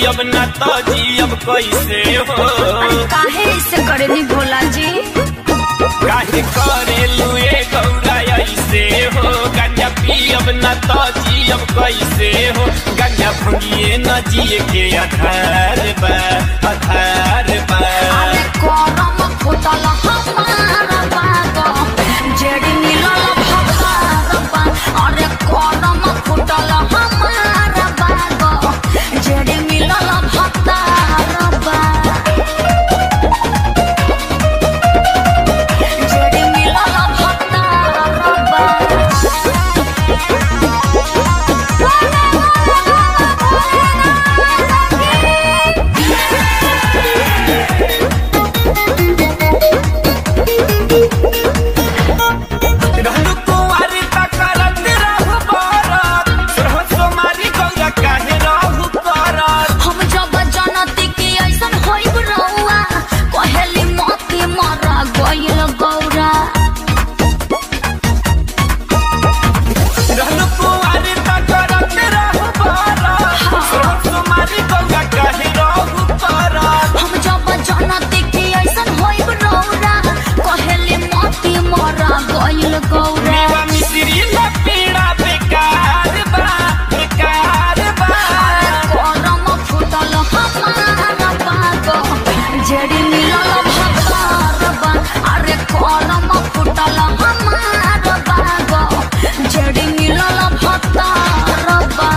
पियब ना तो जियब कैसे हो काहे इसे करनी भोला जी काहे करे लुए गौरा ऐसे हो गंजा पियब ना तो जियब कैसे हो गंजा भंगिए न जिए के आधार बा आधार बा अरे करम फुटल हमारा बागो जेड़ी मिलल भतार बा अरे करम फुटल हमारा बागो जेड़ी मिलल भतार बा जेड़ी मिलल भतार बा रहलु कुंवारी त करत रहु बरत सोहो सोमारी गौरा काहे रहु करत हम जब जनती की ऐसन होइब रहुआ कहेली मोती मरा गइल गौरा रहलु कुंवारी त करत रहु बरत सोहो सोमारी गौरा काहे रहु करत हम जब जनती की ऐसन होइब रहुआ कहेली मोती मरा गइल गौरा मेवा मिश्री न पीड़ा बेकार बा बेकार बा करम फुटल हमारा बागो जेड़ी मिलल भतार बा अरे करम फुटल हमारा बागो जेड़ी मिलल भतार बा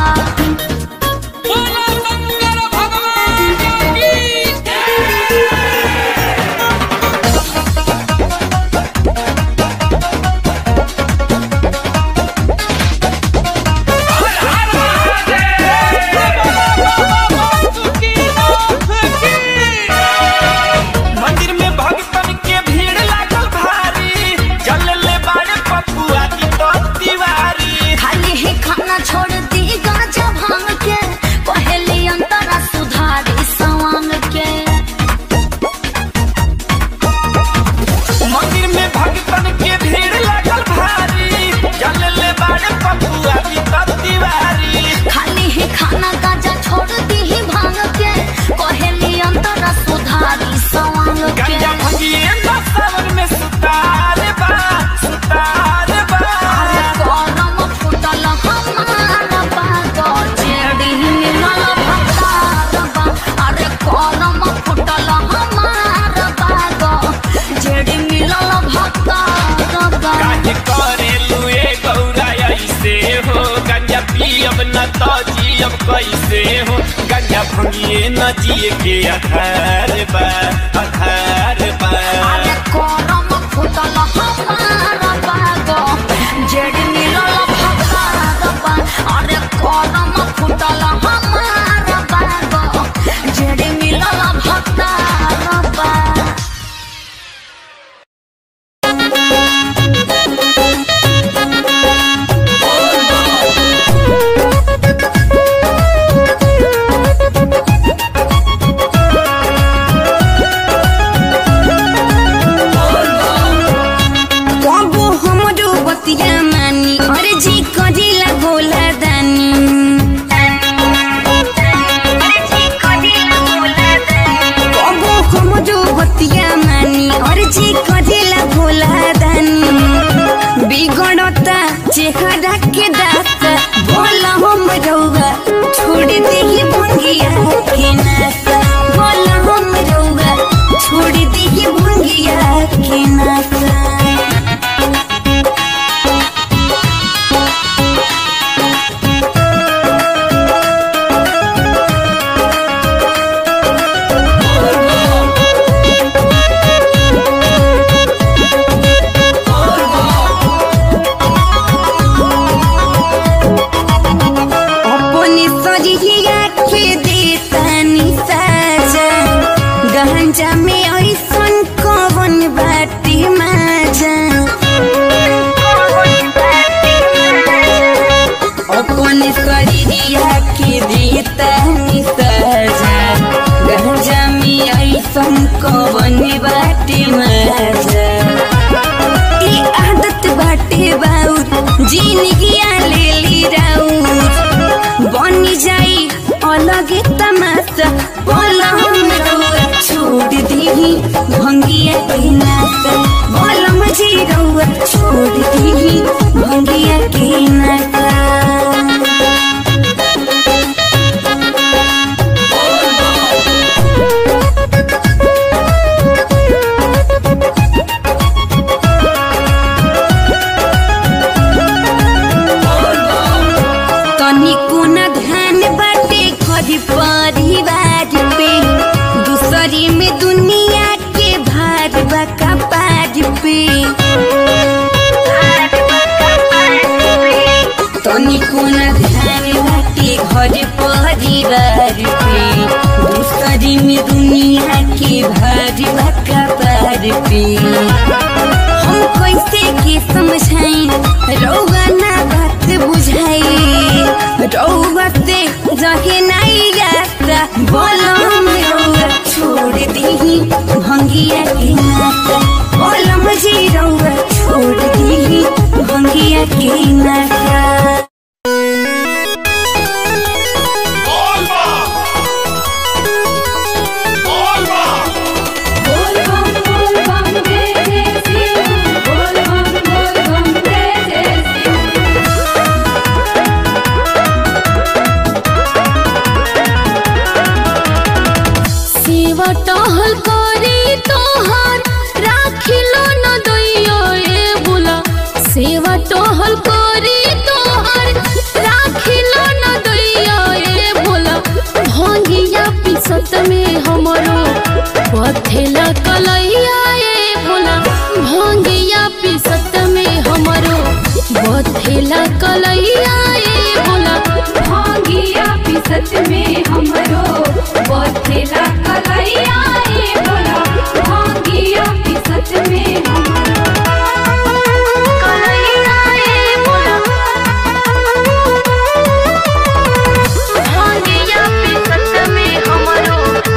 मंदिर में भक्तन के भीड़ लागल भारी जल ले बाड़े पपुआ की तो तिवारी खाली ही खाना छोड़ दी गांजा भांग के पहले अंतरा सुधारी सवांग के मंदिर में भक्तन के भीड़ लागल भारी जल ले बाड़े पपुआ की तो तिवारी खाली ही खाना गांजा छोड़ दी ही भांग के पहले अंतरा सुधारी सवांग के गंजा भंगिए ना सावन में सुतार बा सुतार बा अरे करम फुटल हमारा बागो जेड़ी मिलल भतार बा अरे करम फुटल हमारा बागो जेड़ी मिलल भतार बा काहे करे लुए गौरा ऐसे हो गंजा पियब न तो जियब कैसे हो गंजा भंगिए न जिए के आधार बा आधार बा अरे करम फुटल हमारा बागो जेड़ी मिलल भतार बा अरे करम फुटल हमारा बागो जेड़ी मिलल भतार बा Thank पे तनिको न ध्यान बाटे घर परिवार पे दूसरी में दुनिया के भार बका पार पे हम कैसे के समझाई रौआ ना बात बुझाई रौआ से रहे नहीं जाता बोलो हम रौआ छोड़ दी भंगिया के नाता बोलो मुझे रौआ छोड़ दी भंगिया के नाता बोल बम बोल बम जय जय शिव बोल बम बोल बम जय जय शिव सेवा टहल करे तोहार राखिलो न दैयो ए बुला सेवा टहल करे तोहार राखिलो न दैयो ए बुला भंगिया पिसत में हमरो पथेला कलैया ए बुला भंगिया पिसत में हमरो बथेला कलैया ए बुला भांगिया पिसत में हमरो बथेला कलैया ए बोला भांगिया पिसत में हमरो कलैया ए बुला भंगिया पिसत में हमरो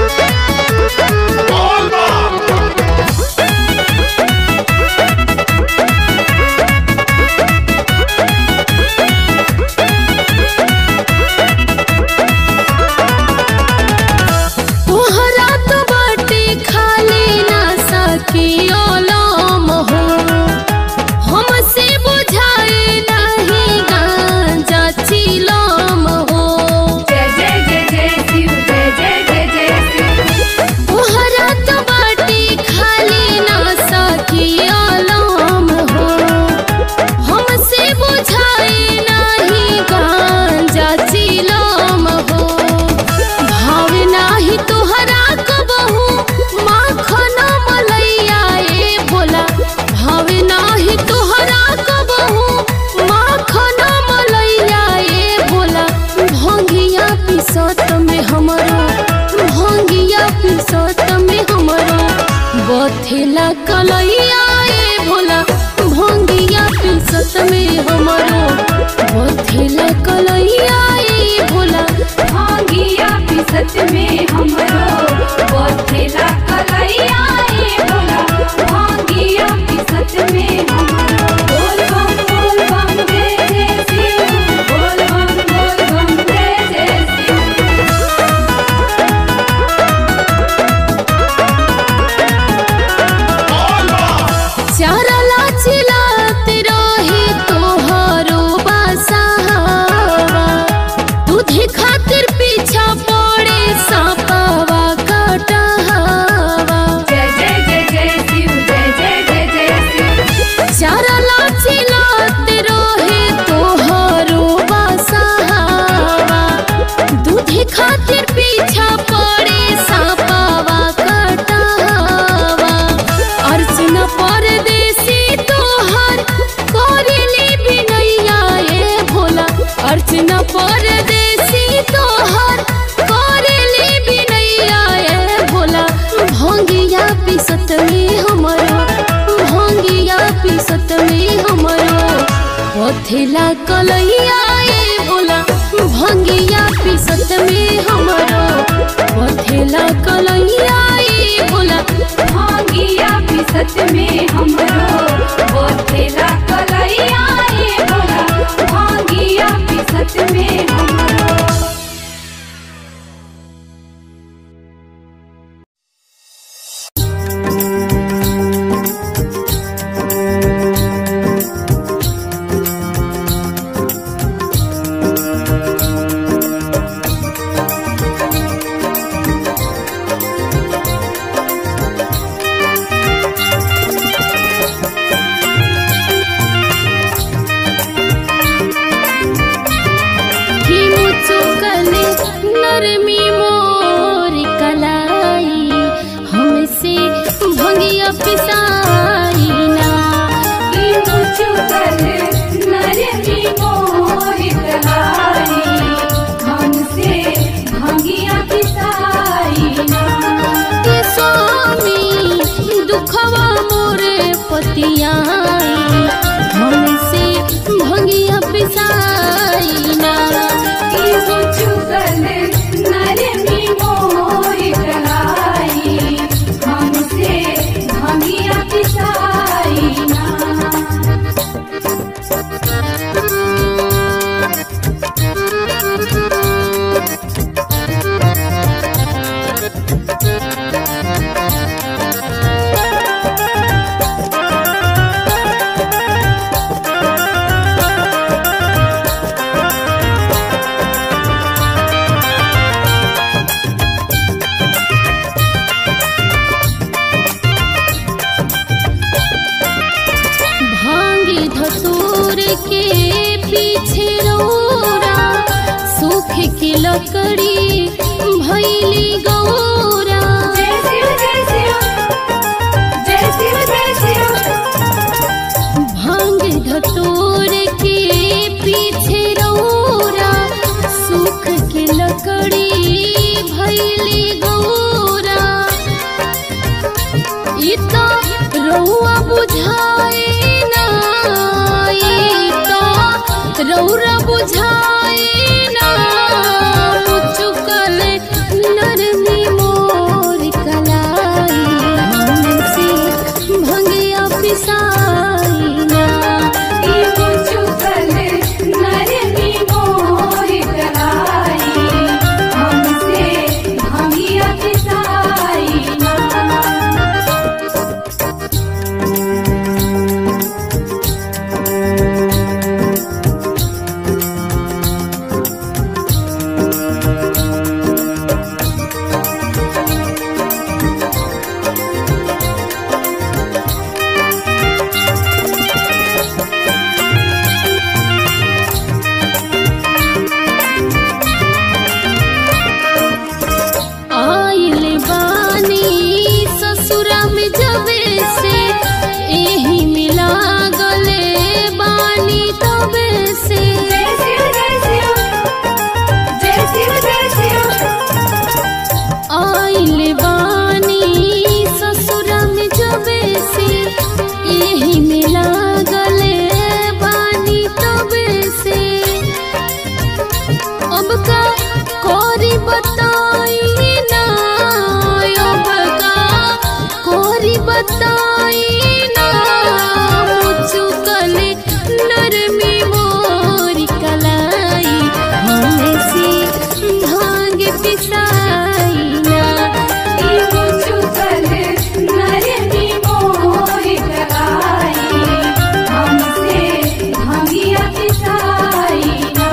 तोहरा तो बाटे खाली ना सकी ओलम हो हमसे बुझाए नहीं गांजा चिलम हो जय जय जय जय शिव जय जय जय जय शिव तोहरा तो बाटे खाली ना सकी ओलम हो हमसे बुझाए नहीं गांजा चिलम हो भाव नाही तोहरा कबहू माखन मलैया ए बोला भाव नाही तोहरा कबहू माखन मलैया ए बोला भंगिया पिसत में हमरो भंगिया पिसत में हमरो बथेला कलैया ए भोला भंगिया पिसत में हमरो बथेला कलैया ए भोला भांगिया पिसत में हमरो बथेला कलैया ए बोला भांगिया पिसत में हमरो बोल बम बोल बम जय जय शिव बोल बम बोल बम जय जय शिव चारला चिलात रही तोहरो बसावा दूधे खातिर पीछा पड़े सापावा कटहावा जय जय जय जय शिव जय जय जय जय शिव चारला चिलात रहे तोहरो बसावा दूधे खातिर पीछा पड़े सापावा कटहावा अर्चना परदेसी तोहर करेली बिनैया ए भोला अर्चना परदेसी तोहर करेली बिनैया ए भोला भंगिया पिसत में हमरो भंगिया पिसत में हमरो पथेला कलैया ए भोला भंगिया पिसत में हमरो पथेला कलैया ए भोला भांगिया पिसत में हमरो बथेला कलैया ए बोला भांगिया पिसत में हमरो रे लकड़ी भैली गौरा जय शिव जय शिव जय शिव जय शिव भांग धतोर के पीछे रौरा सुख के लकड़ी भैली गौरा ई तो रौआ बुझाए ना ई तो रौरा बुझाए ना चुकल नरमी मोर कलाई हमसे भंगिया पिसाई ना ई मुझुकल नरमी मोर कलाई हमसे भंगिया पिसाई ना आइल बानी ससुरा में जबे से एही मिला गले बानी तबे से जय शिव जय शिव जय शिव जय शिव आइल बानी ससुरा में जबे से एही मिला गले बानी तबे से अब का कोरी बताई ना अब का कोरी बताई ना चुकल नरमी मोरी कलाई हमसे भांग पिसाई ना ई मुझुकल नरमी मोर कलाई हमसे भंगिया पिसाई ना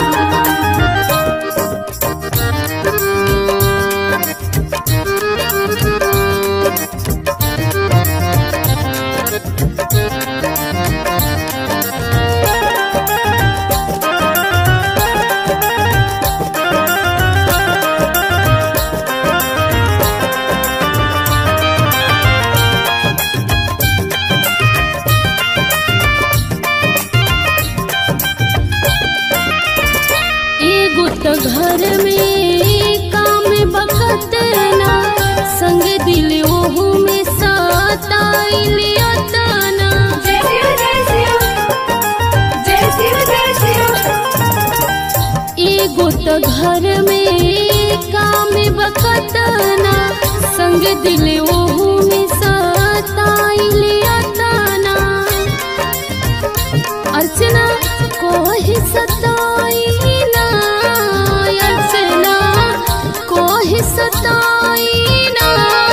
एगो तो घर में काम बकत ना संग दिल ओहू में सताइल अतना जय शिव जय शिव जय शिव जय शिव एगो तो घर में काम बकत ना संग दिल ओहू में सताइल अतना अर्चना कोहि सताई ना अर्चना कोहि सताई ना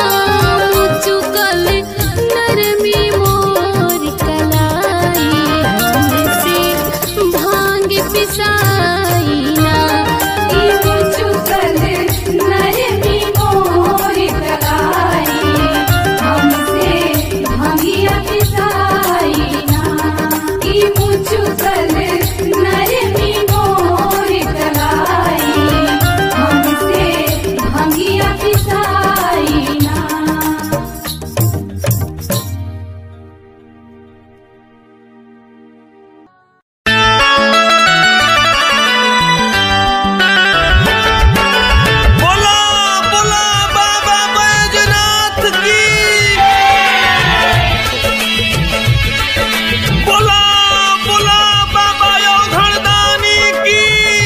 चुकल नरमी मोर कलाई हमसे भांग पिसाई ना ई मुझुकल नरमी मोर कलाई हमसे भंगिया पिसाई ना ई मुझुकल नरमी मोर कलाई हमसे भंगिया पिसाई ना बोला बोला बाबा बैजनाथ की बोला बोला बाबा योधरदानी की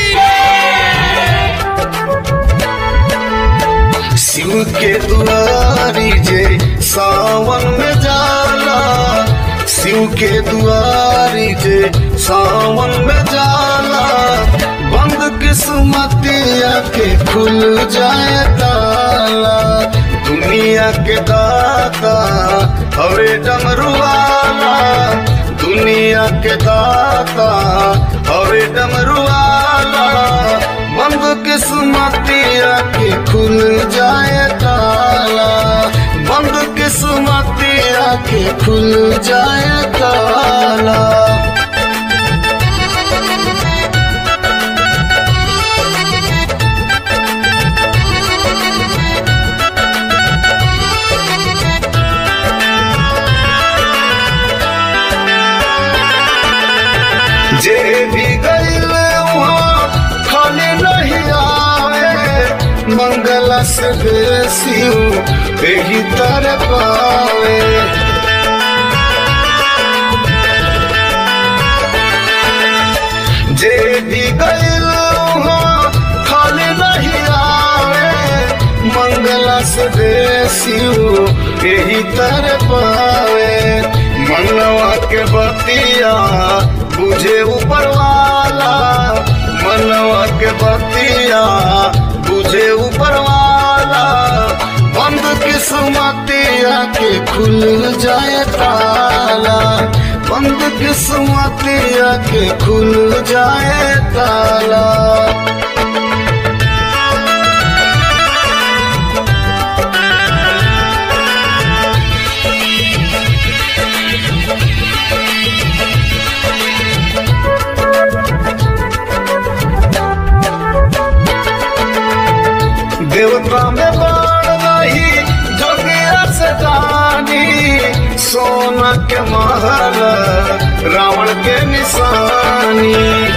शिव के दुआरी जे सावन में जाला शिव के दुआरी जे सावन में जाला बंद किस्मतिया के खुल जाए ताला दुनिया के दाता हवे डमरुआला दुनिया के दाता हवे डमरुआला बंद किस्मतिया के खुल जाए ताला बंद किस्मतिया के खुल जाए ताला जे भी गईल वहाँ खाली नहीं आवे मंगल से बेसी यही तरह पावे जे भी गईल वहाँ खाली नहीं आवे मंगल से बेसी यही तरह पावे मनवा के बतिया बुझे ऊपर वाला मनवा के बतिया बुझे ऊपर वाला बंद किस्मतिया के खुल जाए ताला बंद किस्मतिया के खुल जाए ताला देवता में बाण नहीं जोगिया से दानी सोना के महल रावण के निशानी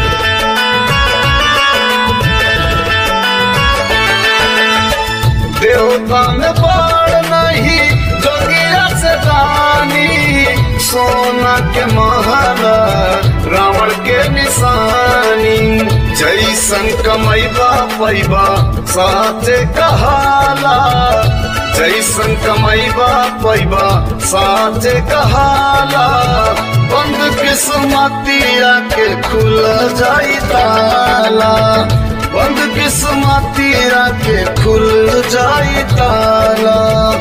देवता में बाण नहीं जोगिया से दानी सोना के महल रावण के निशानी जैसन कमैबा पैबा साचे कहाला जैसन कमैबा पैबा साचे कहाला बंद किस्मतिया के खुल जाई ताला बंद किस्मतिया के खुल जाई ताला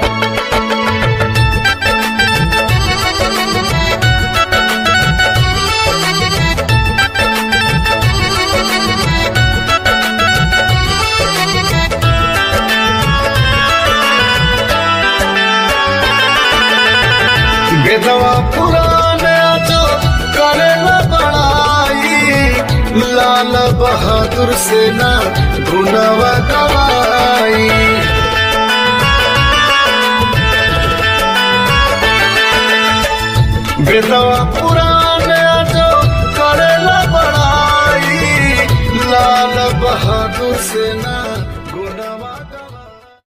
बेदवा पुराने जो करे न बड़ाई लाल बहादुर से न गुनवा गवाई बेदवा पुराने जो करे न बड़ाई लाल बहादुर से न